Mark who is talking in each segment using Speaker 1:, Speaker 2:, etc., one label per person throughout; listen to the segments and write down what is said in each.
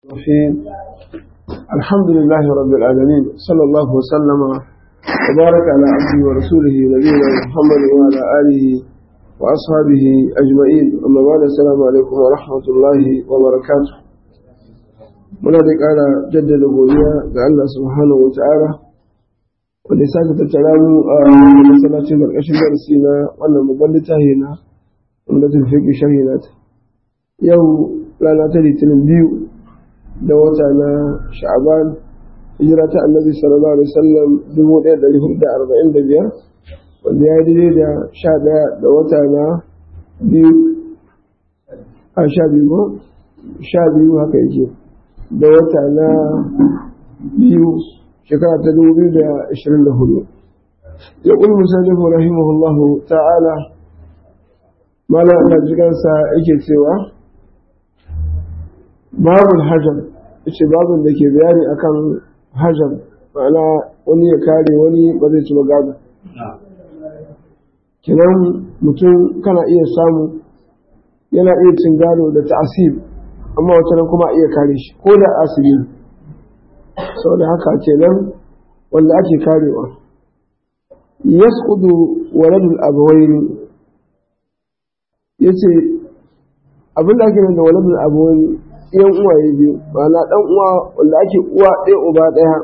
Speaker 1: الرحيم الحمد لله رب العالمين صلى الله وسلم وبارك على عبده ورسوله نبينا محمد وعلى آله وأصحابه أجمعين أما بعد السلام عليكم ورحمة الله وبركاته muna da ƙara jaddada godiya ga Allah subhanahu wa ta'ala wanda ya sake tattara mu a masallacin ƙarƙashin darasi na wannan babban littafi na umdatul fiqh sharhi na yau rana ta litinin biyu da wata na sha'aban hijira ta annabi sallallahu alaihi wasallam dubu ɗaya da hudu da arba'in da biyar wanda ya daidai da sha ɗaya da wata na biyu a sha biyu ko sha biyu haka yake da wata na biyu shekara ta dubu biyu da ashirin da hudu ya ƙul musallifu rahimahullahu ta'ala malam Allah jikansa yake cewa babul hajar ce babun da ke bayani akan hajar ma'ana wani ya kare wani ba zai ci gado kinan mutum kana iya samu yana iya cin gado da ta'asib amma wata nan kuma iya kare shi ko da asibi saboda haka kenan wanda ake karewa yasqudu waladul abawaini yace abin da ake nan da waladul abawaini yan uwaye biyu ma'ana dan uwa wanda ake uwa ɗaya uba ɗaya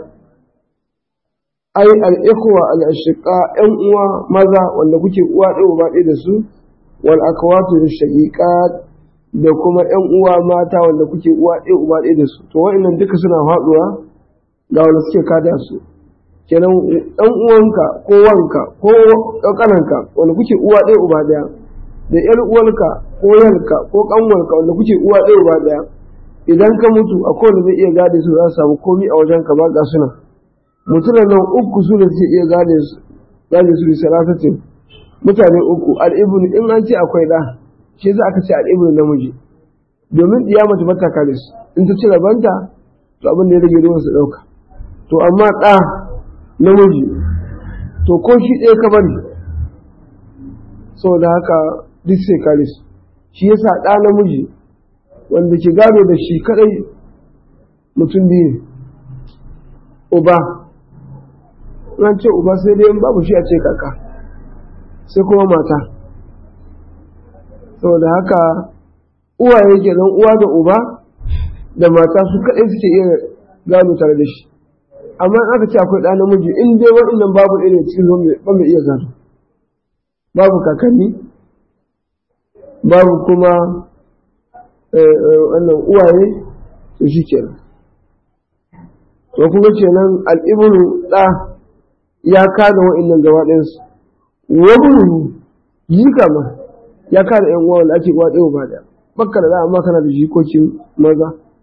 Speaker 1: ai al-ikhwa al-ashiqa yan uwa maza wanda kuke uwa ɗaya uba ɗaya da su wal akwatu shaqiqat da kuma yan uwa mata wanda kuke uwa ɗaya uba ɗaya da su to wa'annan duka suna faɗuwa ga wanda suke kada su kenan dan uwanka ko wanka ko kananka wanda kuke uwa ɗaya uba ɗaya da yar uwarka ko yanka ko kanwarka wanda kuke uwa ɗaya uba ɗaya idan ka mutu a kowane zai iya gade su za su samu komi a wajen ka ba ga suna mutumin nan uku su da suke iya gade su gade su salasatin mutane uku al'ibnu in an ce akwai da shi za aka ce al'ibnu namiji domin iya mace mata kare su in ta ci rabanta to abin da ya rage ruwan su ɗauka to amma ɗa namiji to ko shi ɗaya ka bari saboda haka duk sai kare su shi yasa ɗa namiji wanda ke gado da shi kadai mutum biyu ne uba ran ce uba sai dai babu shi a ce kaka sai kuma mata saboda haka uwaye kenan uwa da uba da mata su kadai suke iya gado tare da shi amma in aka ce akwai ɗa namiji in dai waɗannan babu irin cikin ba mai iya gado babu kakanni babu kuma wannan uwaye to shi kenan to kuma kenan al'ibnu ɗa ya kada wa'annan gaba ɗayansu wabunu yi kama ya kada ‘yan uwa wanda ake uwa ɗaya ba ɗaya bakka da za amma kana da jikokin maza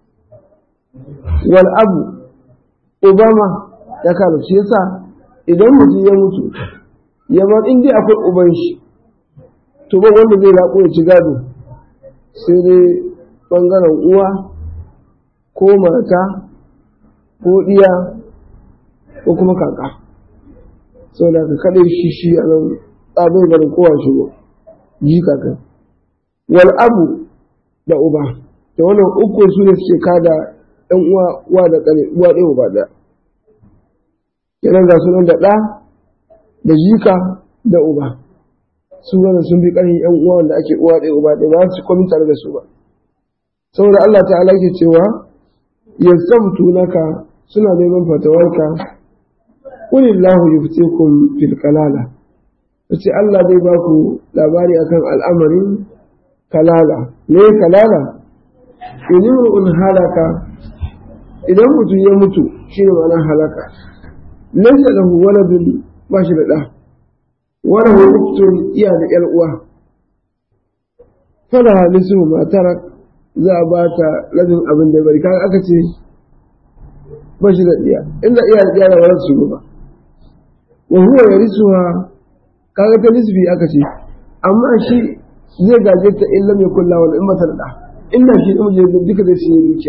Speaker 1: wal abu obama ya kada shi yasa idan mutum ya mutu ya bar in dai akwai uban shi to ba wanda zai laƙo ya ci gado sai dai ɓangaren uwa ko mata ko ɗiya ko kuma kaka sau da ka kaɗai shi shi a nan tsabai garin kowa shigo ji kaka wal abu da uba da wannan uku su ne suke kada ɗan uwa uwa da ƙane uwa ɗaya uba ɗaya kenan ga sunan da ɗa da jika da uba su wannan sun bi ƙarfin ƴan uwa wanda ake uwa ɗaya uba ɗaya ba su komi tare da su ba saboda Allah ta'ala ke cewa yasamtu naka suna neman fatawarka qulillahu yuftikum fil kalala yace Allah zai ba ku labari akan al'amarin kalala me kalala in halaka idan mutum ya mutu shine ma'anar halaka laysa lahu waladun ba shi da ɗa wala hu uktun iya da ƴar uwa fala nisu ma tarak za a ba ta rabin abin da bari kaga aka ce ba shi da tsiya inda iya da tsiya da ba su ba wa huwa yarisuha kaga ta nisbi aka ce amma shi zai gaje ta illa mai kulla wal in mata da inda shi in je duka zai shi dukiya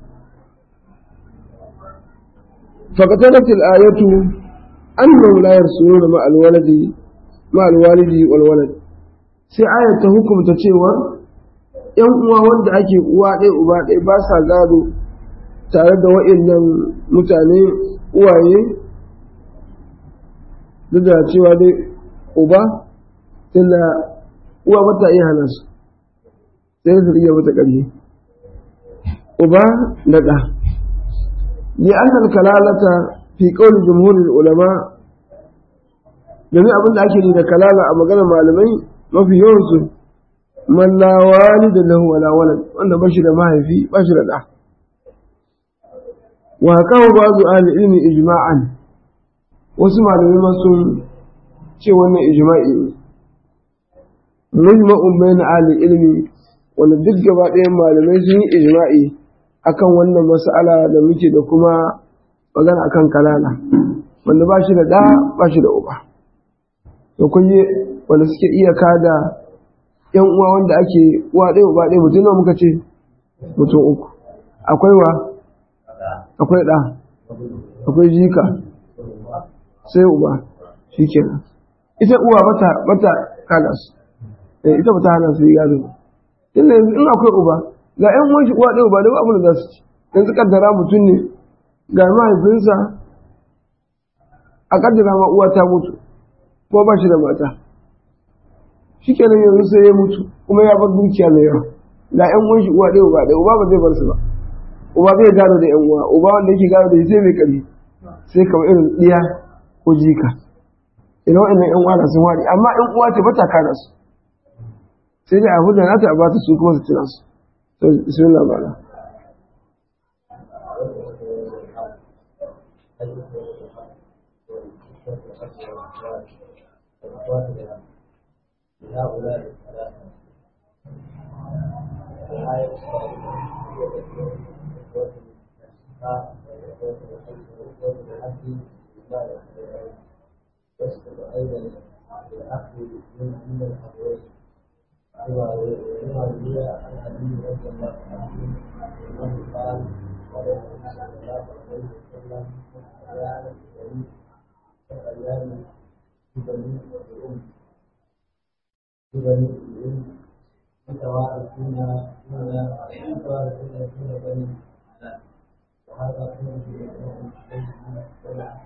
Speaker 1: فقتلت الآية أنهم لا يرسلون مع الولد مع الوالد والولد sai ayar ta hukumta cewa ‘yan uwa wanda ake uwa ɗaya uba ɗaya ba sa gado tare da wa'annan mutane uwaye duk da cewa dai uba tunda uwa bata iya hana su sai su iya mata ƙarfi uba da ɗa li annal kalalata fi qawli jumhurul ulama domin abin da ake da kalala a maganar malamai mafi yawansu man la walida lahu wala walad wanda bashi da mahaifi bashi da ɗa wa kawo ba'du ahli ilmi ijma'an wasu malamai ma sun ce wannan ijma'i ne mujma'un bayna ahli ilmi wanda duk gaba ɗayan malamai sun yi ijma'i akan wannan mas'ala da muke da kuma magana akan kalala wanda ba shi da ɗa ba shi da uba to kun yi wanda suke iya kada yan uwa wanda ake uwa ɗaya uba ɗaya mutum nawa muka ce mutum uku akwai wa akwai ɗa akwai jika sai uba shi kenan ita uwa bata bata kada su ita bata hana su yi gado inda yanzu in akwai uba ga yan uwan shi uwa ɗaya uba ɗaya abin da za su ci yanzu kaddara mutum ne ga mahaifinsa a kaddara ma uwa ta mutu ko ba shi da mata shi kenan yanzu sai ya mutu kuma ya bar dukiya mai yawa ga yan uwan shi uwa ɗaya uba ɗaya uba ba zai bar su ba uba zai gado da yan uwa uba wanda yake gado da shi sai mai ƙarfi sai kamar irin ɗiya ko jika idan wa'annan yan uwa sun wari amma yan uwa ce bata kana su sai dai abu da nata a bata su kuma su tuna su to bismillah bala
Speaker 2: هؤلاء الثلاثة الآية يسقط أيضا بالأخذ من من الأبوين بما روي عن علي رضي الله عنه أنه قال قال النبي صلى الله عليه وسلم أيام الشريف كأيام بني الأم بني الأم متوارثون هنا متوارثون دون بني وهذا كله ولا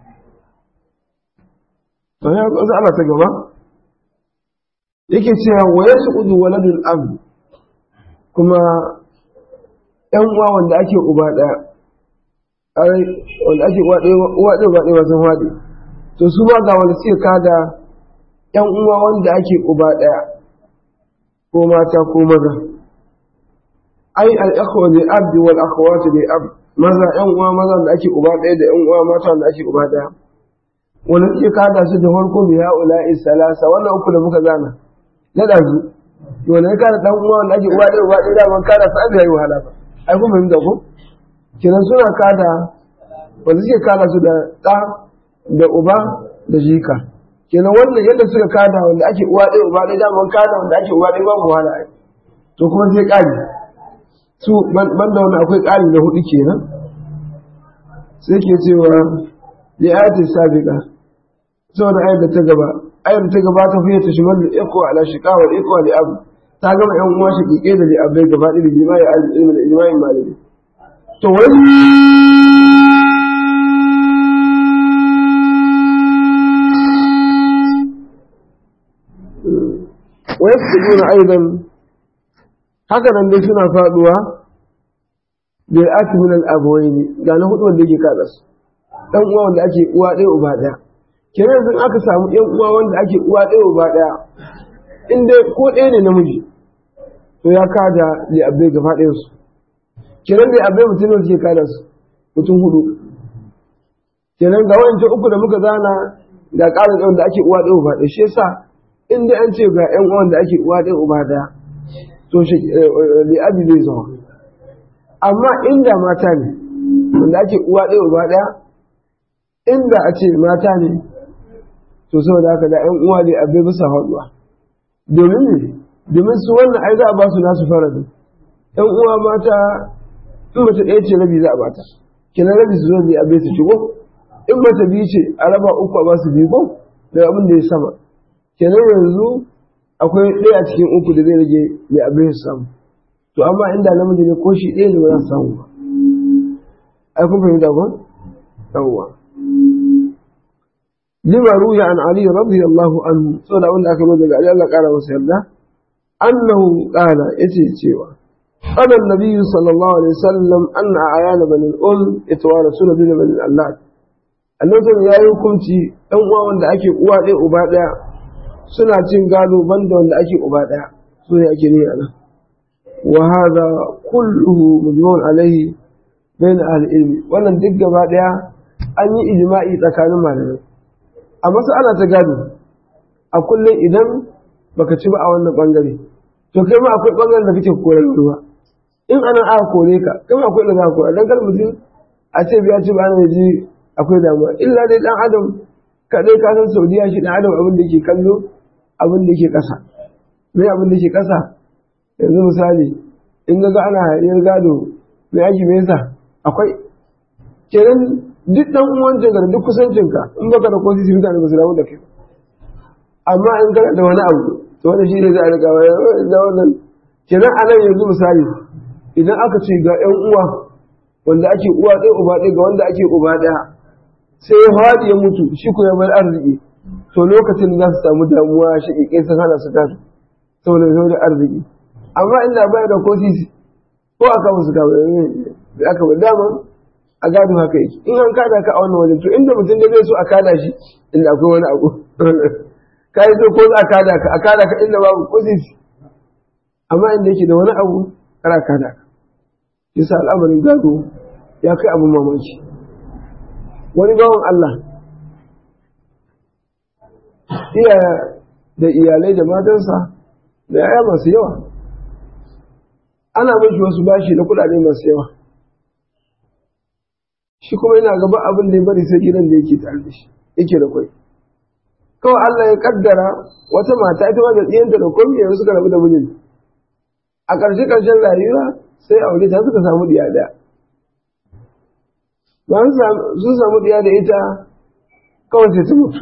Speaker 1: to ya ga Allah ta gaba yake cewa wa yasqudu waladul ab kuma yan uwa wanda ake uba daya ai wanda ake uwa daya uwa daya ba daya sun fadi to su ba ga wanda suke kada yan uwa wanda ake uba daya ko mata ko maza ai al-ikhwa li ab wal akhawat li ab maza yan uwa maza da ake uba daya da yan uwa mata da ake uba daya wanda suke kada su da farko bi ha'ula'i salasa wannan uku da muka zana na ɗazu wanda ya kada ɗan uwa wanda ake uwa ɗaya uwa ɗaya daman kada su an yi wahala ba ai kuma fahimta ko kenan suna kada wanda suke kada su da ɗa da uba da jika kenan wannan yadda suka kada wanda ake uwa ɗaya uba ɗaya daman kada wanda ake uwa ɗaya babu wahala ai to kuma sai ƙari su banda wanda akwai ƙari na hudu kenan sai ke cewa li ayati sabiqa saboda ayar da ta gaba ayar da ta gaba ta fiye ta shimal da iko ala shiqa wal iko li abu ta gama yan uwa shi kike da li abai gaba da jima'i al ilmi da jima'i malami to wani wa yasjuduna aidan haka nan dai suna faduwa da ati min al abawaini ga na hudu wanda yake kada su dan uwa wanda ake uwa ɗaya uba ɗaya kenan yanzu aka samu yan uwa wanda ake uwa ɗaya uba ɗaya in dai ko ɗaya ne namiji to ya kada li abbe gaba ɗayan su kenan da abbe mutum ne suke kada su mutum hudu kenan ga wancan uku da muka zana ga ƙarin wanda ake uwa ɗaya uba ɗaya shi yasa in dai an ce ga yan uwa wanda ake uwa ɗaya uba ɗaya to shi li abi zai zama amma inda mata ne wanda ake uwa ɗaya uba ɗaya inda a ce mata ne to saboda haka da 'yan uwa ne abai bisa haɗuwa domin ne domin su wannan ai za a ba su nasu faradin 'yan uwa mata in mace ɗaya ce rabi za a bata kenan rabi su zo ne abai su shigo in mace biyu ce a raba uku a ba su biyu ko daga abin da ya sama kenan yanzu akwai ɗaya a cikin uku da zai rage mai abin su samu to amma inda namiji ne ko shi ɗaya ne ba za su samu ba ai kun fahimta ko yawwa lima ruya an ali radiyallahu anhu saboda wanda aka roda daga ali Allah kara masa yarda annahu qala yace cewa قال النبي صلى الله عليه وسلم أن أعيان بني الأم يتوارثون بين بني اللات annabi ya yi hukunci ɗan uwa wanda ake uwa ɗaya uba ɗaya suna cin gado banda wanda ake uba ɗaya su ne ake ne a nan wa hada kulluhu mujmun alaihi bain ahli ilmi wannan duk gaba ɗaya an yi ijma'i tsakanin malamai a mas'ala ta gado a kullum idan baka ci ba a wannan bangare to kai ma akwai bangaren da kake koyar ruwa in anan aka kore ka kai ma akwai da za ka koyar dan kar mutum a ce biya ci ba ana ji akwai damuwa illa dai dan adam kadai ka san saudiya shi dan adam abin da ke kallo abin da ke kasa me abin da ke kasa yanzu misali in ga ana hayaniyar gado me yaki me yasa akwai kenan duk dan uwancin ka da duk kusancin ka in baka da kosi mutane ba su damu da kai amma in kana da wani abu to wanda shi ne za a riga da wannan kenan a nan yanzu misali idan aka ce ga yan uwa wanda ake uwa ɗaya uba ɗaya ga wanda ake uba ɗaya sai ya faɗi ya mutu shi ko ya bar arziki to lokacin za su samu damuwa shi ƙiƙe sun hana su gado saboda zo da arziki amma inda baya da ko sisi ko aka musu gado da aka bar dama a gado haka yake in an kada ka a wannan wajen to inda mutum da zai so a kada shi inda akwai wani abu ka yi so ko za a kada ka a kada ka inda babu ko sisi amma inda yake da wani abu kana kada ka yasa al'amarin gado ya kai abin mamaki wani bawan Allah iya da iyalai da matansa da yaya masu yawa ana mashi wasu bashi na kudade masu yawa shi kuma yana gaba abin da ya bari sai gidan da yake tare da shi yake da kwai kawai Allah ya kaddara wata mata ita ma da tsiyanta da komai yanzu suka rabu da mijin a ƙarshe ƙarshen rayuwa sai aure ta suka samu diya daya bayan sun samu diya da ita kawai sai ta mutu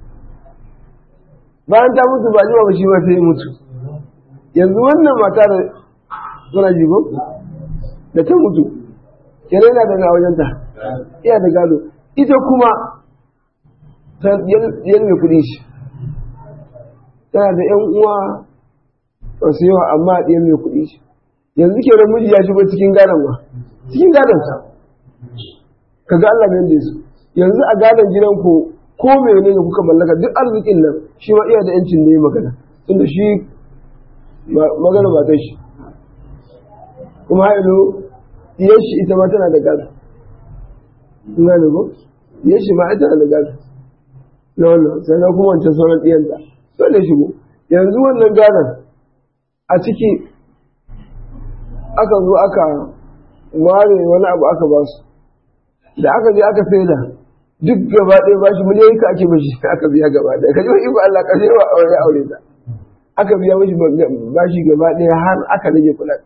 Speaker 1: bayan ta mutu ba jima ba shi ba sai mutu yanzu wannan mata da suna jigo da ta mutu kenan yana da na wajenta iya da gado ita kuma ta yan mai kuɗi shi tana da yan uwa wasu yawa amma ɗiyan mai kuɗi shi yanzu ke da miji ya shigo cikin gadon ba cikin gadon sa ka ga Allah mai su yanzu a gadon gidan ku ko mene ne kuka mallaka duk arzikin nan shi ma iya da yancin da ya magana tunda shi magana ba ta shi kuma hailo diyar shi ita ma tana da gado in gane ko diyar shi ma ita tana da gado na wannan sannan kuma wancan sauran diyanta dole shigo yanzu wannan gadon a ciki aka zo aka ware wani abu aka ba su da aka je aka saida duk gaba ɗaya bashi miliyoyi ka ake mashi aka biya gaba ɗaya ka ji wa ibu Allah kashe wa aure aure ta aka biya mashi bashi gaba ɗaya har aka rage kuɗaɗe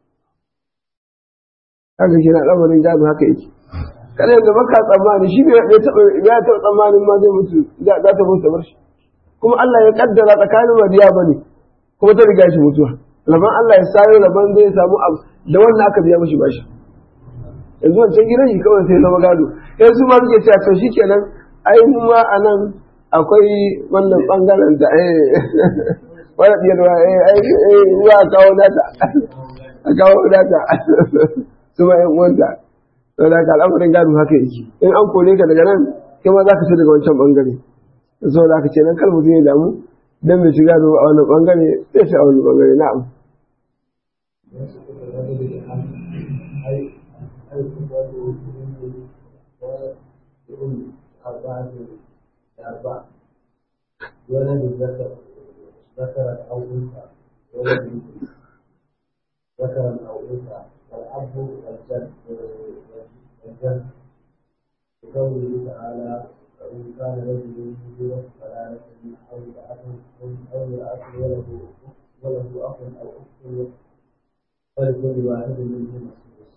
Speaker 1: haka shi na lamarin gado haka yake kada yanzu baka tsammani shi bai taɓa ya taɓa tsammanin ma zai mutu za ta mutu bar shi kuma Allah ya kaddara tsakanin wadiya bane kuma ta riga shi mutuwa laban Allah ya sayo laban zai samu abu da wannan aka biya mashi bashi yanzu wancan gidan shi kawai sai zama gado yanzu ma suke cewa to shikenan ai mu ma anan akwai wannan bangaren da eh wani diyar wa eh ai eh wa kawo nata a kawo nata su ma yan uwanta to da ka al'amarin gado haka yake in an kore ka daga nan kai ma za ka ci daga wancan bangare saboda haka ce nan kar mutum ya damu dan bai shiga da a wannan bangare sai shi a wani bangare na'am
Speaker 2: ولد ذكر ذكر أو أنثى ولد ذكر أو أنثى والأب والجد والجد بقوله تعالى فإن كان رجل يورث كلالة أو امرأة أو امرأة وله وله أخ أو أخت فلكل واحد منهما السدس.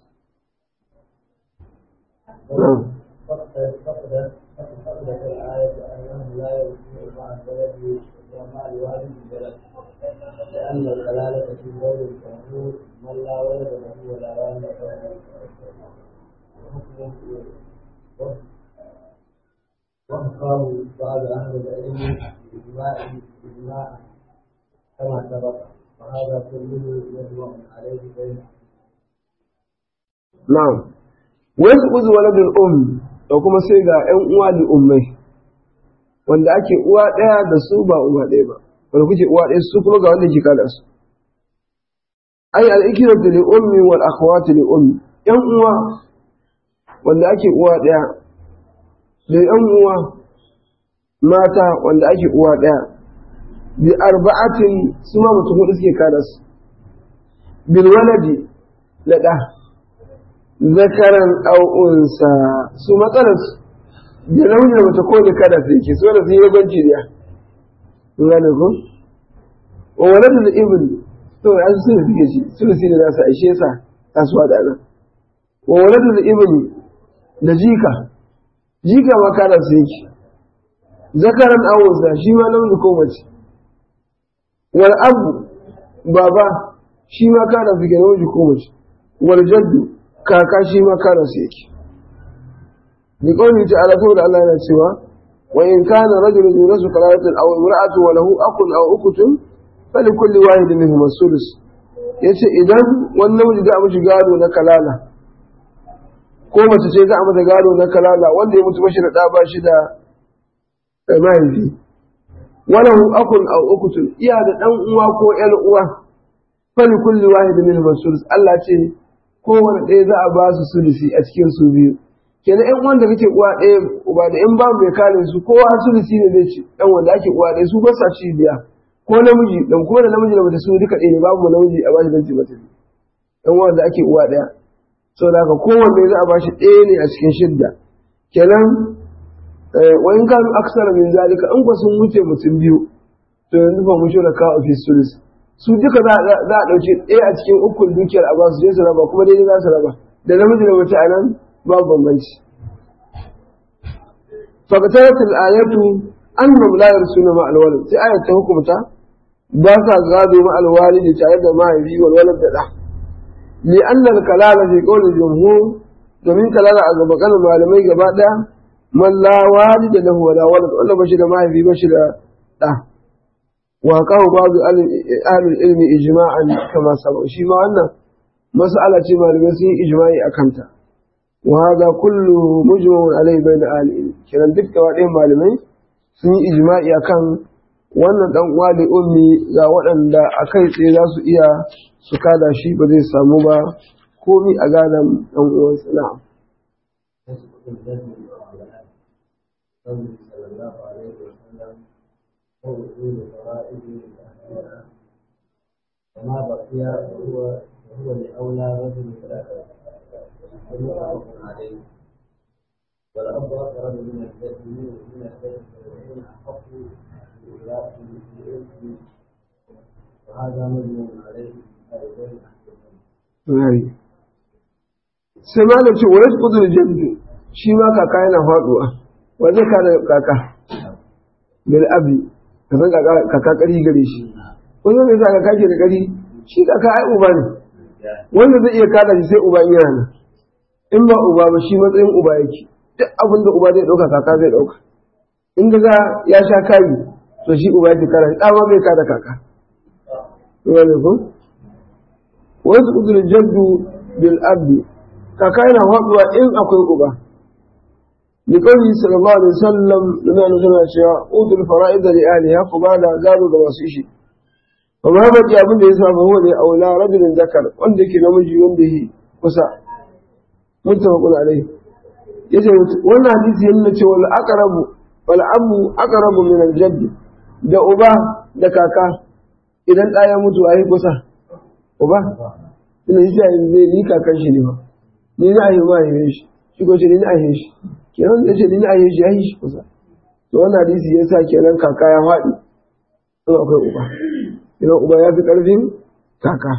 Speaker 2: فقد فقدت فقدت الآية أنه لا يرجع مع الولد ومع الوالد الولد لأن الكلالة في قول الجمهور من لا ولد له ولا والد له وحكاه بعض أهل العلم بإجماع إجماعا كما سبق وهذا كله يجمع عليه بين
Speaker 1: na'am wasu uzu waladul um da kuma sai ga ƴan uwa da ummai wanda ake uwa ɗaya da su ba uwa ɗaya ba wanda kuke uwa ɗaya su kuma ga wanda ke kada su ai al-ikratu li ummi wal akhawati li ummi ƴan uwa wanda ake uwa ɗaya da ƴan uwa mata wanda ake uwa ɗaya bi arba'atin su ma mutum hudu suke kada su bil waladi da ɗa zakaran aw unsa su matsalar su da namiji da mace ko ne kada su yake so da su yi rabanci da ngane ko wa waladul ibn to an su ne suke shi su ne za su aishe sa kasuwa da nan wa waladul ibn da jika jika ma kada su yake zakaran aw unsa shi ma namiji ko mace wal abu baba shi ma kada su ke namiji ko mace wal jaddu kaka shi ma kana su yake bi qawli ta'ala saboda Allah yana cewa wa in kana rajulun yurasu kalalatin aw imra'atu wa lahu akun aw ukutun fali kulli wahidin minhum as-sudus yace idan wani namiji za a mishi gado na kalala ko mace ce za a mata gado na kalala wanda ya mutu bashi da ɗa ba shi da mahaifi walahu akun aw ukutun iya da dan uwa ko ƴar uwa fali kulli wahidin minhum as-sudus Allah ce kowane ɗaya za a ba su sulusi a cikin su biyu kenan ƴan wanda kake uwa ɗaya uba da in babu mai kare su kowa sulusi ne zai ci ɗan wanda ake uwa ɗaya su ba sa ci biya ko namiji dan kuma da namiji da mace su duka ɗaya ne babu mu namiji a bashi dan ci mace ɗan wanda ake uwa ɗaya saboda haka kowanne za a bashi ɗaya ne a cikin shidda kenan wa in kanu aksara min zalika in ko sun wuce mutum biyu to yanzu fa mu shura ka ofis sulus su duka za a ɗauki ɗaya a cikin ukun dukiyar a basu je su raba kuma daidai za su raba da namiji da mace a nan babu bambanci fakatarat al-ayatu annahum la yarsuna ma al-walad sai ayat ta hukumta ba sa gado ma al-walid tare da mahaifi wal walad da da li anna al-kalala fi qawli jumhur domin kalala a gaba kan malamai gaba daya man la walid lahu wala walad wanda bashi da mahaifi bashi da da وقاه بعض أهل العلم إجماعا كما سبق شيء ما أن مسألة ما لمسي إجماعي أكمتا وهذا كله مجمع عليه بين أهل العلم كنا دك وعليهم معلمين sun yi ijma'i akan wannan dan uwa da ummi ga waɗanda a kai tsaye za su iya su kada shi ba zai samu ba komi a gadon dan uwansa na'am
Speaker 2: وأصول فرائض أهلها وما بقي فهو فهو لأولى رجل ثلاثة متفق عليه والأب أقرب من الجد من الجد فيكون أحق بإيلاء الإرث وهذا مجمع عليه أيضا
Speaker 1: sai ma da ce wani kudur jaddu shi ma kaka yana faduwa wa zai kada kaka bil abi ka san kaka kari gare shi wanda zai sa kaka ke da kari shi kaka ai uba ne wanda zai iya kada shi sai uba in yana nan in ba uba ba shi matsayin uba yake duk abin da uba zai dauka kaka zai dauka in ga ya sha kayi to shi uba yake kada shi dama bai kada kaka wani ko wasu kudur jaddu bil abi kaka yana faduwa in akwai uba لقوله صلى الله عليه وسلم لما نزلنا شيئا أوتوا الفرائض لأهلها فبعد قالوا كما سيشي وما بقي أبن يسمى فهو لأولى رجل ذكر وندك نمجي ونده وسع متفق عليه yace wannan hadisi yana cewa wal aqrabu wal abu aqrabu min al jadd da uba da kaka idan ɗaya ya mutu ayi kusa uba ina yi sai zai ni kakan shi ne ba ni na ayi ba yi shi shi ko ce ni na ayi shi kenan da ce ni na ayi shi ayi shi kusa to wannan hadisi ya sa kenan kaka ya faɗi in akwai uba idan uba ya fi ƙarfin kaka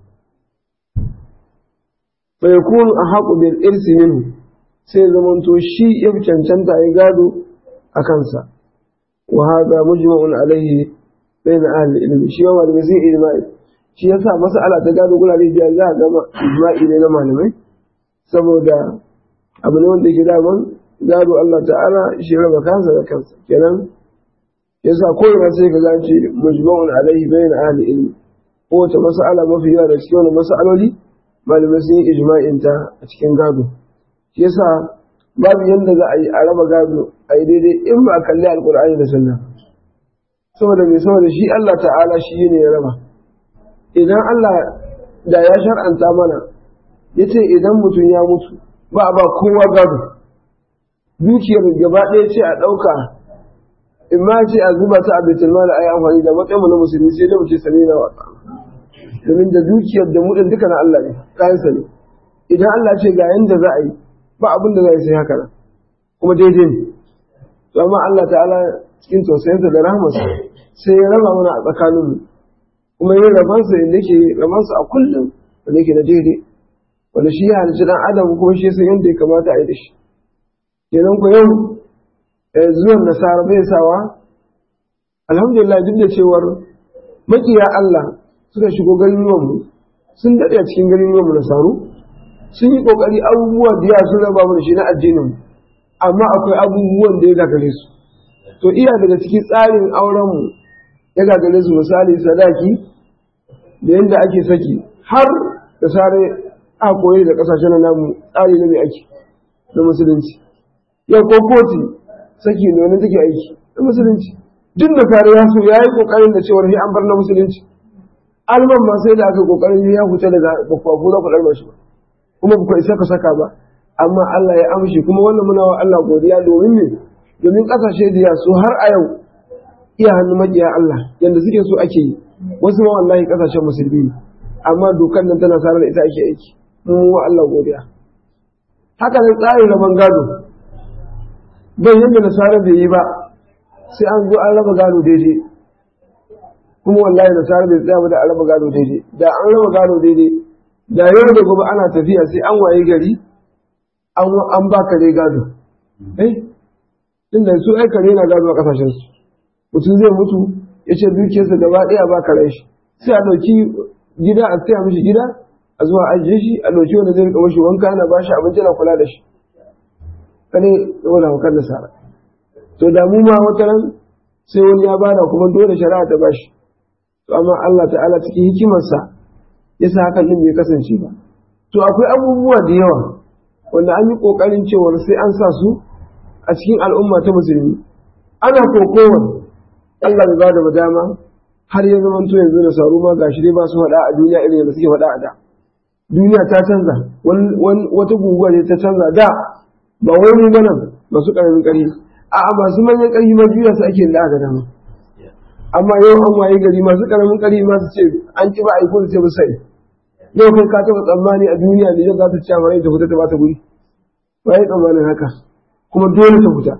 Speaker 1: fa yakun ahaqu bil irsi minhu sai zamanto shi ya fi cancanta ya gado a kansa wa hada mujma'un alaihi bayna ahli ilmi shi yawa da sai ijma'i shi yasa mas'ala ta gado gurare da za a gama ijma'i ne na malamai saboda abu ne wanda yake daman gado Allah ta'ala shi raba kansa da kansa kenan yasa ko ina sai ka gace mujma'un alaihi bayan ahli ilmi ko wata mas'ala mafi yawa da cikin wannan mas'aloli malamai sun yi ijma'in ta a cikin gado shi yasa babu yanda za a yi a raba gado a yi daidai in ba a kalli alkur'ani da sunna saboda mai saboda shi Allah ta'ala shi ne ya raba idan Allah da ya shar'anta mana ya ce idan mutum ya mutu ba a ba kowa gado dukiyar gaba ɗaya ce a ɗauka in ma ce a zuba ta a baitul mali a yi amfani da matsayin na musulmi sai da muke sami na wata domin da dukiyar da muɗin duka na Allah ne kayansa ne idan Allah ce ga yanda za a yi ba abin da za a yi sai haka nan kuma daidai ne to amma Allah ta'ala cikin tausayinsa da rahmarsa sai ya raba mana a tsakaninmu kuma yin rabansa yadda ke rabansa a kullum wanda yake na daidai wanda shi ya halicci dan adam kuma shi san yadda ya kamata a yi da shi kenan ku yau zuwan nasara bai sawa alhamdulillah duk da cewar makiya Allah suka shigo garuruwanmu sun daɗe a cikin garuruwanmu nasaru sun yi ƙoƙari abubuwa da yawa sun raba mu da shi na addinin amma akwai abubuwan da ya gagare su to iya daga cikin tsarin aurenmu ya gagare su misali sadaki da yadda ake saki har da sare a koyi da kasashen namu tsari na mai ake na musulunci yau ko koti saki ne wani take aiki na musulunci duk da sare ya so ya yi kokarin da cewar sai an bar na musulunci alman ma sai da aka kokarin ya huta daga bakwafu za ku ɗarma shi ba kuma ba ku isa ka saka ba amma Allah ya amshi kuma wannan muna wa Allah godiya domin ne domin kasashe da yasu har a yau iya hannu maƙiya Allah yadda suke so ake yi wasu ma wallahi kasashen musulmi ne amma dokan nan tana sarar ita ake aiki mun wa Allah godiya haka nan tsarin rabon gado bai yadda nasara bai yi ba sai an zo an raba gado daidai kuma wallahi nasara bai tsaya ba da an raba gado daidai da an raba gado daidai da yau da gobe ana tafiya sai an waye gari an ba kare gado eh inda su ai kare na gado a kasashen su mutum zai mutu ya ce dukiyarsa gaba ɗaya ba kare shi sai a ɗauki gida a tsaya mishi gida a zuwa ajiye shi a ɗauki wanda zai rika mashi wanka yana ba shi abinci na kula da shi kane wani hukar da sara to da mu ma wata ran sai wani ya bada kuma dole shari'a ta bashi to amma Allah ta'ala cikin hikimarsa ya sa hakan din bai kasance ba to akwai abubuwa da yawa wanda an yi ƙoƙarin cewar sai an sa su a cikin al'umma ta musulmi ana kokowar Allah bai bada dama har ya zama to yanzu da saru ma gashi dai ba su faɗa a duniya irin yadda suke faɗa a da duniya ta canza wata guguwa ne ta canza da ba wai mu nan masu ƙaramin ƙarfi a'a masu manyan ƙarfi ma juya su ake da aka dama amma yau an waye gari masu ƙaramin ƙarfi ma su ce an ki ba a yi ko su ce ba sai yau kai ka taɓa tsammani a duniya ne yau za ta ci amfani ta fita ta ba ta guri ba yi tsammanin haka kuma dole ta fita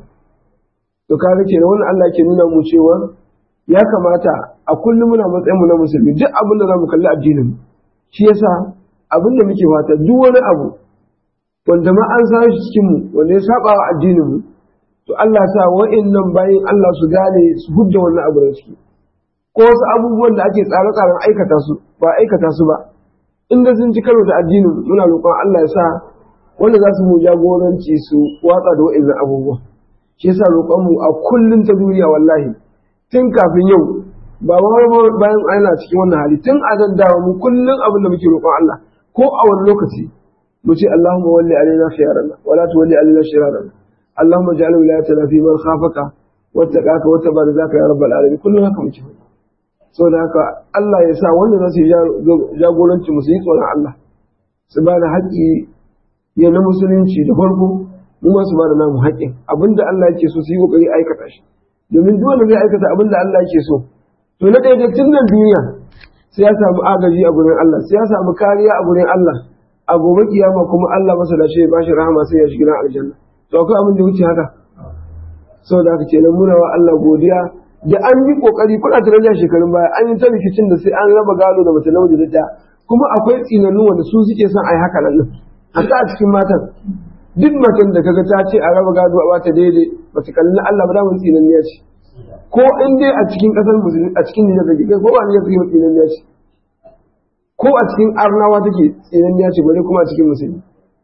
Speaker 1: to kaga kenan wannan Allah ke nuna mu cewa ya kamata a kullum muna matsayin mu na musulmi duk abin da zamu kalli addinin mu shi yasa abin da muke fata duk wani abu wanda ma an san shi cikin mu wanda ya saba wa addinin mu to Allah sa wa'annan bayin Allah su gane su hudda wannan abu da ciki ko wasu abubuwan da ake tsare-tsaren aikata su ba aikata su ba inda sun ci karo da addinin muna roƙon Allah ya sa wanda za su mu jagoranci su watsa da wa'annan abubuwa shi yasa roƙon mu a kullun ta duniya wallahi tun kafin yau ba bayan ana cikin wannan hali tun a daddawa mu kullun abin da muke roƙon Allah ko a wani lokaci mu ce Allahumma walli alaina khiyarana wala tuwalli alaina shirarana Allahumma ja'al wilayatana fi man khafaka wattaqaka wattabarzaka ya rabbal alamin kullun haka muke saboda haka Allah ya sa wanda za su yi jagoranci mu su yi tsoron Allah su ba da haƙƙi ya na musulunci da farko mu ma su ba da namu haƙƙin abinda Allah yake so su yi kokari aikata shi domin duk wanda zai aikata abinda Allah yake so to na ɗaya tun nan duniya sai ya samu agaji a gurin Allah sai ya samu kariya a gurin Allah a gobe kiyama kuma Allah masa da shi ya bashi rahama sai ya shiga aljanna to akwai abin da wuce haka saboda haka kenan muna wa Allah godiya da an yi kokari kuna tunanin shekarun baya an yi ta rikicin da sai an raba gado da mace namiji da ɗaya kuma akwai tsinannu wanda su suke son a yi haka nan haka a cikin matan duk matan da kaga ta ce a raba gado a bata daidai ba ta kalli Allah ba damun tsinanniya ce ko in dai a cikin kasar musulmi a cikin nijar da kai ko ba nijar take tsinanniya ce ko a cikin arnawa take tsinanniya ce bare kuma a cikin musulmi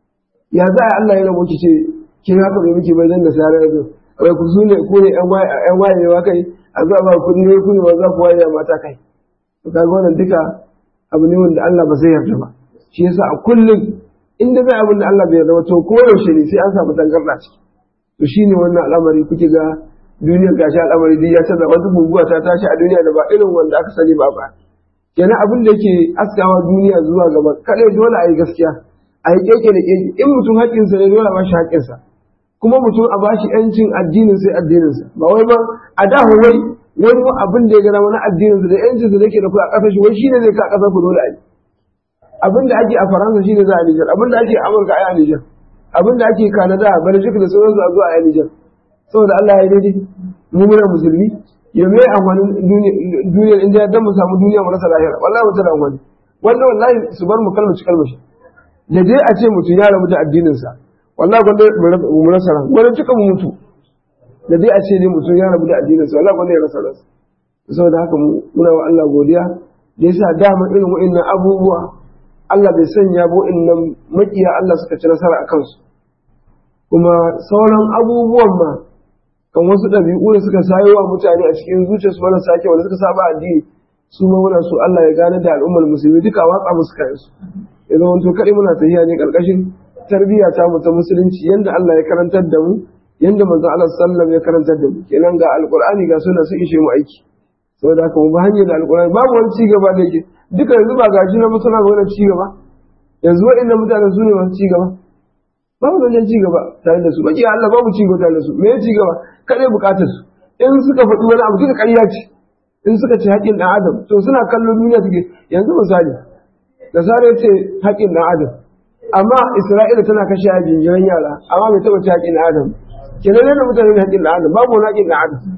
Speaker 1: ya za a Allah ya rabo ki ce kin haka bai miki bai dan da sare yanzu wai ku sune ku ne ƴan waye ƴan wayewa kai a zuwa ba kuɗi ne ku ne ba za ku waye mata kai to kaga wannan duka abu ne wanda Allah ba zai yarda ba shi yasa a kullum inda zai abin da Allah bai yarda ba to ko yaushe ne sai an samu tangarda ciki to shine wannan al'amari kuke ga duniyar gashi al'amari duk ya canza wata guguwa ta tashi a duniya da ba irin wanda aka sani ba ba kenan abin da yake askawa duniya zuwa gaba kadai dole a yi gaskiya a yi keke da keke in mutum haƙƙinsa ne dole a bashi haƙƙinsa kuma mutum a bashi yancin addinin sai addininsa ba wai ba a da wai wani abin da ya gana wani addininsa da yancinsa da yake da ku a ƙasar shi wai shine zai ka ƙasar ku dole a yi abin da ake a faransa shine za a nijar abin da ake a amurka a yi a nijar abin da ake kanada belgium da sauransu a zuwa a yi nijar saboda allah ya yi daidai mu muna musulmi ya mai amfanin duniyar inda dan mu samu duniya mu rasa lahira wallahi mu tada amfani wannan wallahi su bar mu kalmaci kalmashi da dai a ce mutum ya rabu da addinin sa wallahi gwanda mu rasa ran gwanda tuka mu mutu da dai a ce ne mutum ya rabu da addinin sa wallahi gwanda ya rasa ransa saboda haka muna wa Allah godiya da yasa dama irin wa'annan abubuwa Allah bai sanya bo innan makiya Allah suka ci nasara a kansu kuma sauran abubuwan ma kan wasu ɗabi'u da suka sayo wa mutane a cikin zuciyarsu mana sake wanda suka saba addini su ma muna so Allah ya gane da al'ummar musulmi duka watsa musu kayan su idan wanto kaɗai muna tafiya ne ƙarƙashin tarbiyya ta mu ta musulunci yanda Allah ya karantar da mu yanda manzon Allah sallam ya karantar da mu kenan ga alqur'ani ga suna su ishe mu aiki saboda haka mu ba hanyar da alqur'ani babu wani ci gaba da yake duka yanzu ba gashi na suna ga wani ci gaba yanzu waɗannan mutanen su ne masu ci gaba babu zancen ci gaba tare da su baki Allah babu ci gaba tare da su me ci gaba kare bukatar su in suka faɗi wani abu duka ƙarya ce in suka ce haƙƙin ɗan adam to suna kallon duniya suke yanzu misali da sare ce haƙƙin ɗan adam amma Isra'ila tana kashe a jinjiran yara amma bai taɓa ci haƙƙin ɗan adam kenan ne da mutane da haƙƙin ɗan adam babu wani haƙƙin ɗan adam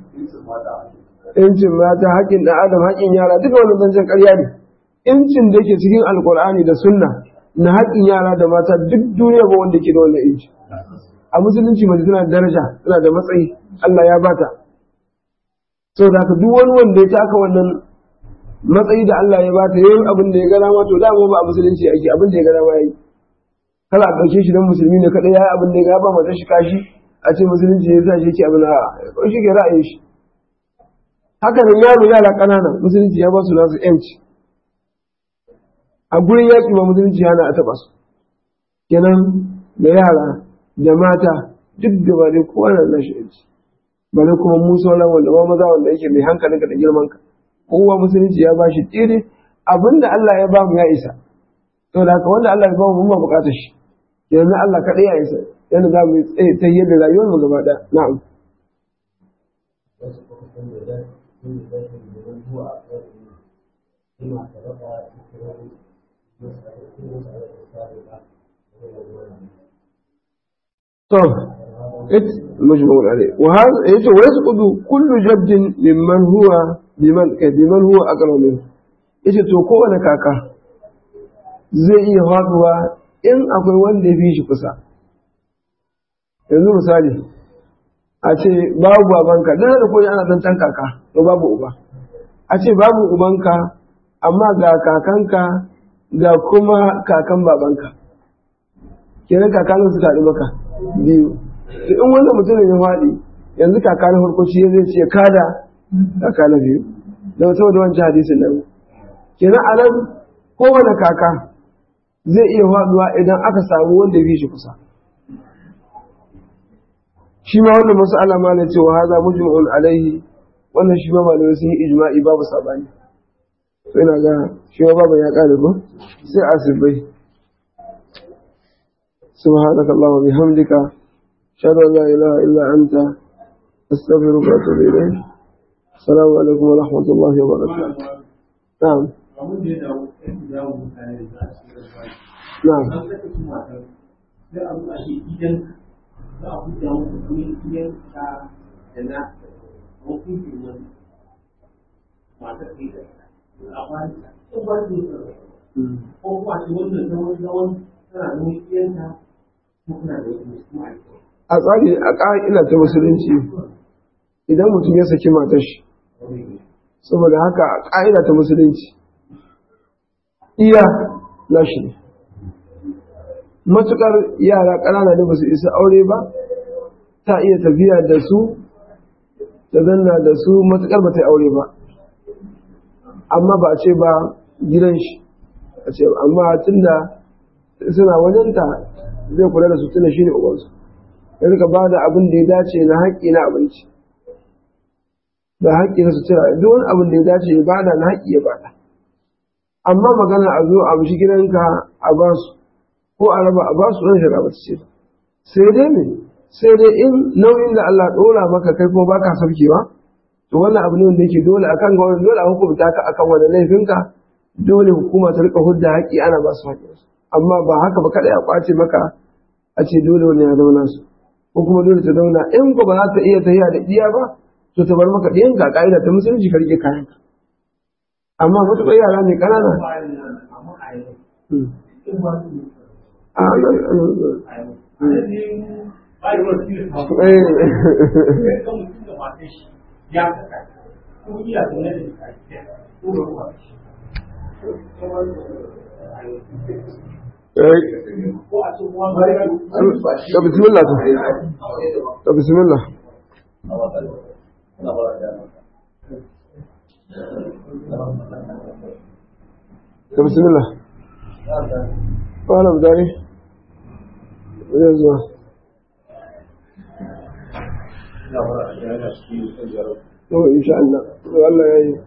Speaker 1: incin mata haƙƙin ɗan adam haƙƙin yara duka wannan zancen ƙarya ne incin da yake cikin alkur'ani da sunna na haƙƙin yara da mata duk duniya ba wanda ke da wannan inci a musulunci mace tana da daraja tana da matsayi Allah ya bata saboda haka duk wani wanda ya taka wannan matsayi da Allah ya bata yayin abin da ya gana ma to dama ba a musulunci ake abin da ya gana ma yayi kala a ɗauke shi don musulmi ne kaɗai ya yi abin da ya ba mata shi kashi a ce musulunci ya sa shi ke abin a ko shi ke ra'ayin shi haka nan yaro yara ƙanana musulunci ya ba su nasu yanci a gurin yaƙi ma musulunci yana a taɓa su kenan da yara da mata duk da ba dai kowa na nashi yanci ba dai kuma mu sauran wanda ba maza wanda yake mai hankalinka da girmanka kowa musulunci ya ba shi tsere abinda Allah ya ba mu ya isa to da haka wanda Allah ya ba mu mun ba bukatar shi yanzu Allah kaɗai ya isa yadda za mu tsaye ta yadda rayuwar mu gaba ɗaya na'am
Speaker 2: wasu kuma sun da da sun da da domin zuwa a kan ima ta raba cikin masu da kuma masu da tsari ba
Speaker 1: طب مجموع عليه وهذا يجي ويسقط كل جد ممن هو بمن بمن هو أقرب منه yace to kowane kaka zai iya faduwa in akwai wanda ya fi shi kusa yanzu misali a ce babu babanka dan da koyi ana zancen kaka to babu uba a ce babu ubanka amma ga kakanka ga kuma kakan babanka kenan kakanin su taɗi maka biyu to in wannan mutumin ya faɗi yanzu kaka na farko shi zai ce kada kaka na biyu da saboda wancan hadisin nan kenan a nan kowane kaka zai iya faɗuwa idan aka samu wanda bi shi kusa shi ma wannan mas'ala ma na cewa haza mujma'un alaihi wannan shi ma malamai sun yi ijma'i babu sabani to ina ga shi ma babu ya kare ko sai asibai سبحانك اللهم وبحمدك أشهد أن لا إله إلا أنت أستغفرك وأتوب إليك السلام عليكم ورحمة الله وبركاته نعم نعم
Speaker 2: ko kuma ce wannan zaman zaman tana da wani
Speaker 1: a tsari a ƙa'ila ta musulunci idan mutum ya saki matar shi saboda haka a ƙa'ida ta musulunci iya nashi ne matukar yara ƙanana da ba su isa aure ba ta iya tafiya da su ta zanna da su matukar ba ta yi aure ba amma ba a ce ba gidan shi a ce amma tunda suna wajenta zai kula da su tunda shi ne ubansu ya rika ba da abin da ya dace na haƙƙi na abinci da haƙƙi na sutura duk wani abin da ya dace ya bada na haƙƙi ya bada amma magana a zo a bishi gidanka a ba su ko a raba a ba su ɗan shara ba ce sai dai me sai dai in nauyin da Allah ɗora maka kai kuma baka saukewa to wannan abu ne wanda yake dole akan ga wannan dole a hukunta ka akan wani laifinka dole hukuma ta rika hudda haƙƙi ana ba su haƙƙinsu amma ba haka ba kaɗai a ƙwace maka a ce dole wani ya zauna su ko kuma dole ta zauna in ko ba za ta iya tafiya da iya ba to ta bar maka ɗiyan ka ƙa'ida ta musulunci ka rike kayan ka amma matuƙar yara ne ƙanana a nan da bismillah da bismillah da bismillah wala dare zai zuwa yau insha Allah Allah ya yi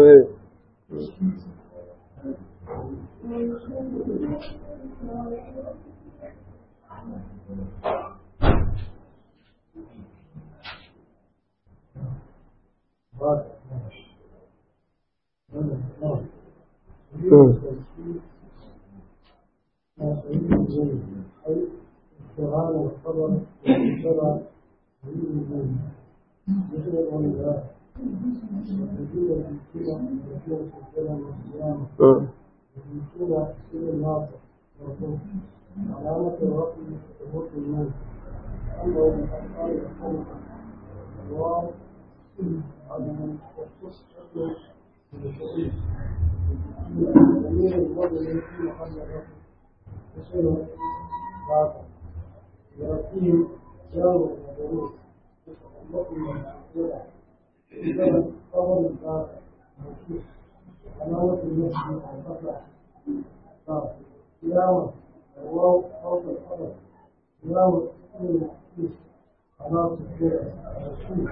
Speaker 2: علامة الرقم ثبوت النون أنه من أفعال الخلق الواو عدم والتصحيح بالشعير ضمير الوزن في محل الرقم تصير بعد يأتيهم جار ومجرور يتعلق بالمسجد إذا خبر الباب موصوف علامة النصب الفتح قيامة الواو فوق الخبر قيامة السين الحديث علامة الجر موصوف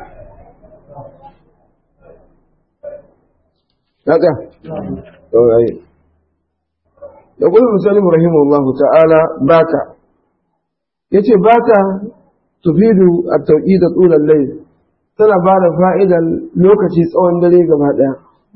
Speaker 1: haka yayi يقول المسلم رحمه الله تعالى باتا yace bata tufidu at-tawqid tul al-layl tana ba da fa'idan lokaci tsawon dare gaba daya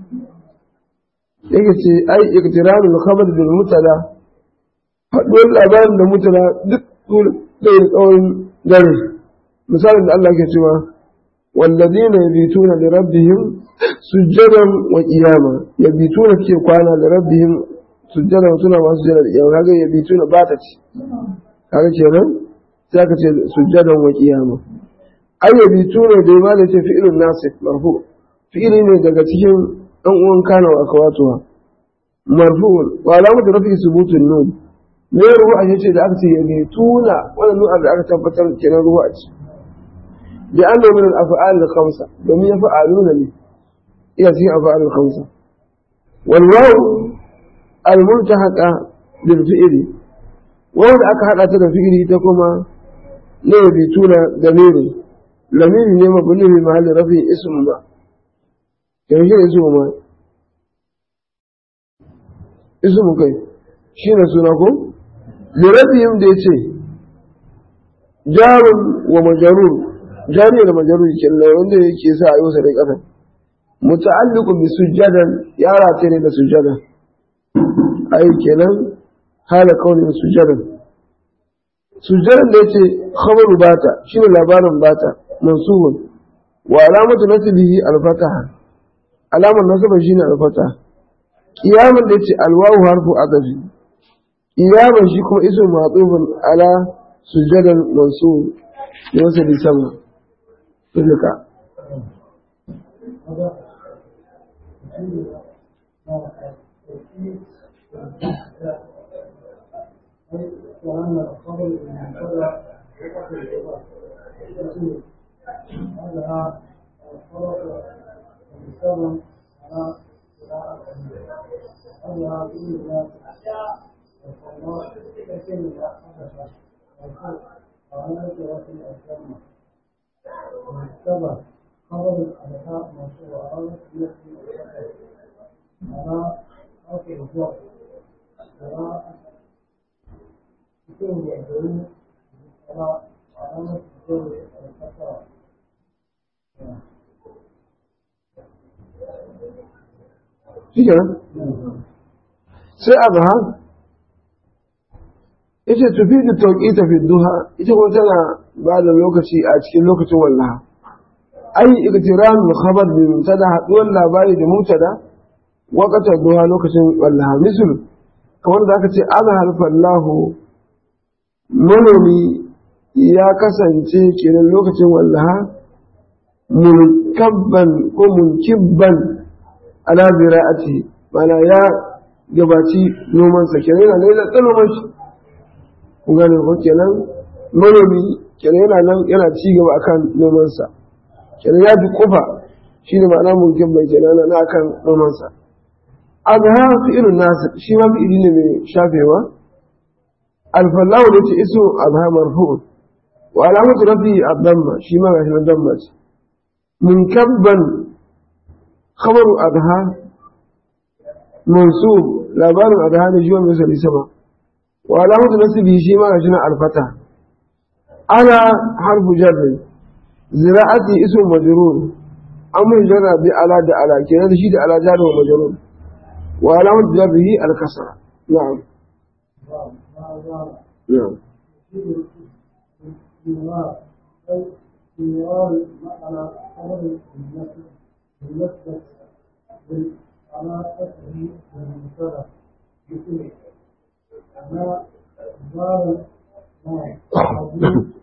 Speaker 1: yake ce ai iktirarul khabar bil mutada haduwar labarin da mutada duk da tsawon dare misalin da Allah ke cewa والذين يبيتون لربهم سجدا وقياما يبيتون كي كوانا لربهم سجدا وسنا ما سجدا وقياما هذا يبيتون باتت هذا كينا ساكت سجدا وقياما أي يبيتون ديما ليس فعل الناصف مرفوع فعل ne daga cikin ɗan uwan kana wa akwatuwa marfu'un wa alamatu rafi subutun nun me ruwa ce da aka ce yabituna wannan nu'ar da aka tabbatar kenan ruwa ce لأنه من الأفعال الخمسة لم يفعلون لي يأتي أفعال الخمسة والواو الملتحقة بالفئل واو أكحق أتنا فئل تكما لا يبيتون ضمير ضمير نعم بني في محل رفع اسم ما كيف اسم ما اسم كيف شين سنكم لربهم ديتي جار ومجرور jami'ar majaruri kenan wanda yake sa a yi wasa da ƙasa muta'alliqu bi sujjadan ya rataye ne da sujjada ai kenan hala kauni sujjadan sujjadan da yace khabaru bata shine labarin bata mansubun wa alamatu nasbihi al-fataha alamar nasaba shine al-fataha qiyaman da yace alwawu harfu adafi qiyaman shi kuma ismu ma'tufun ala sujjadan mansub ne wasa da sama تلك
Speaker 2: هذا كأن الخبر المنتظر وقت الإضافة هذا الفرق المستخدم على قراءة هذا كل ذات والله كثير لا حدث والفرق وعلى وقت الأسلام المستخدم خبر الأداء مرفوع على نفس الوقت على وقت الإضافة قراءة يكون يعبرون على علامة الجر الفترة
Speaker 1: shi kenan sai azhar ita tafi da tauƙi tafi duha ita kuma tana ba da lokaci a cikin lokacin wallaha ai iktiran khabar bi mubtada haduwar labari da mubtada waqtar duha lokacin wallaha misal kamar da aka ce azhar fallahu manomi ya kasance kenan lokacin wallaha munkabban ko munkibban ala zira'ati mana ya gabaci nomansa kenan yana nan yana noman shi kun gane ko kenan manomi kenan yana nan yana ci gaba akan nomansa kenan ya fi kofa shi ne ma'ana munkibban kenan yana akan nomansa azha fi'ilun nasu shi ma fi'ili ne mai shafewa alfallahu da ce iso azha marfu'un wa alamatu rafi ad-damma shi ma gashi na damma ce munkabban khabaru adha mansub labarin adha ne shi wanda sai sama wa alamatu nasbi shi ma gashi na alfata ana harfu jarri zira'ati ismu majrur amr jarra bi ala da ala kenan da shi da ala jarri wa majrur wa alamatu jarrihi al-kasra na'am na'am
Speaker 2: استمرار معنى خبر النفس بالنسبة بالعلاقته بالمبتدا بكله أنا دار نعم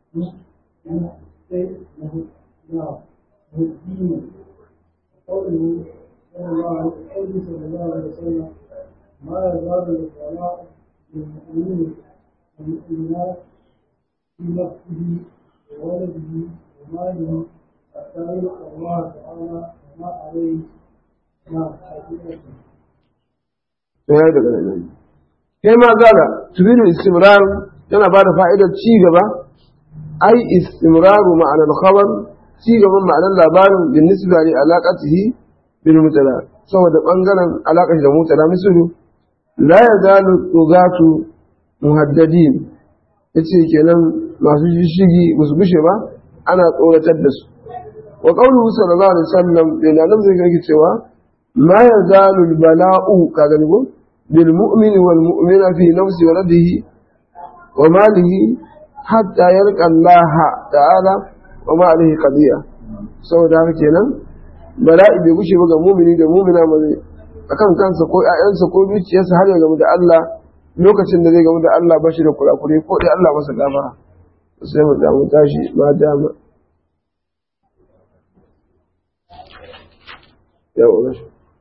Speaker 2: مهدين قوله صلى الله عليه صلى الله عليه وسلم ما يزال الصلاة للمؤمنين والمؤمنات في نفسه وولده وماله حتى يلقى الله تعالى وما عليه ما حقيقته
Speaker 1: ya daga nan kai ma gala tubiru istimrar yana ba da fa'idar ci gaba ai istimraru ma'anar khabar ci gaban ma'anar labarin bin nisba li alaqatihi bil mutala saboda bangaren alaƙar da mutala misalu la yazalu tugatu muhaddadin yace kenan masu shishigi ba su bushe ba ana tsoratar da su wa qawluhu sallallahu alaihi wasallam da nan zai ga cewa ma yazalu al bala'u ka gani ko bil mu'mini wal mu'mina fi nafsi waladihi wa malihi hatta yalqa Allah ta'ala wa ma alaihi qadiya saboda haka kenan bala'i bai gushe ba ga mu'mini da mu'mina mai akan kansa ko ƴaƴansa ko dukiyarsa har ya gamu da Allah lokacin da zai gamu da Allah ba shi da kurakure ko dai Allah masa gafara sai mu damu tashi ma dama yau